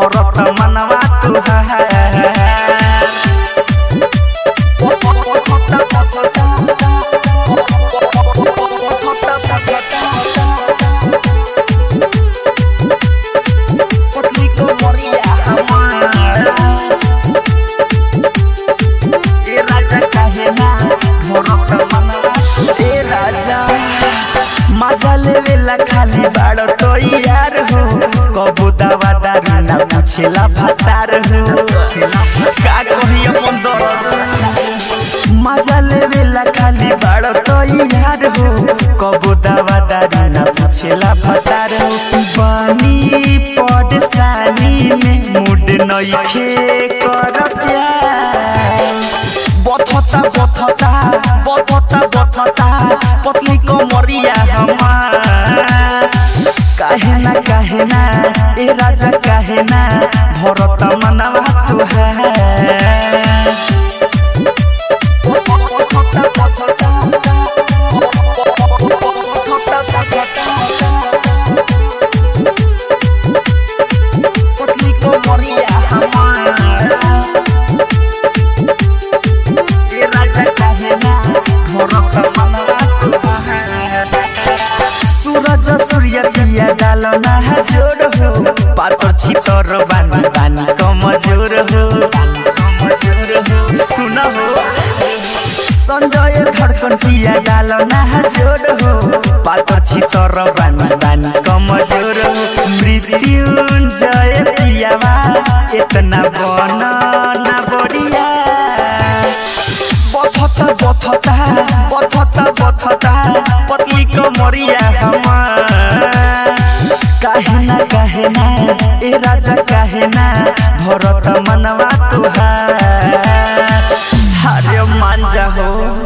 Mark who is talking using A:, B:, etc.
A: भरत मनवा तुहार पतली कमरिया हमार ए राजा काहे ना भरत मनवा ए राजा मजा लेवेला खाली बाड़ तो यार हो कबू दवा दारू ना पूछेला भतार हो का कही अपन दर्द मजा लेवेला खाली बाड़ तो यार हो कबू दवा दारू ना पूछेला भतार हो बानी पड़सानी में मूड नइखे कर प्यार बथता बथता बथता बथता पतली कमरिया हमार काहे ना काहे ना ए राजा काहे ना भरत मनवा तुहार पतली कमरिया हमार ए राजा काहे ना भरत मनवा तुहार सूरज सूर्य पिया डाल ना जोर हो पातर छितर बानी बानी कमजोर हो सुन हो संजय धड़कन पिया डाल ना जोर हो पातर छितर बानी बानी कमजोर हो मृत्युंजय पियावा इतना बन ना बढ़िया बथता बथता बथता बथता पतली कमरिया हमार काहे ना काहे ना ए राजा काहे ना भरत मनवा तुहार हरे मांजा हो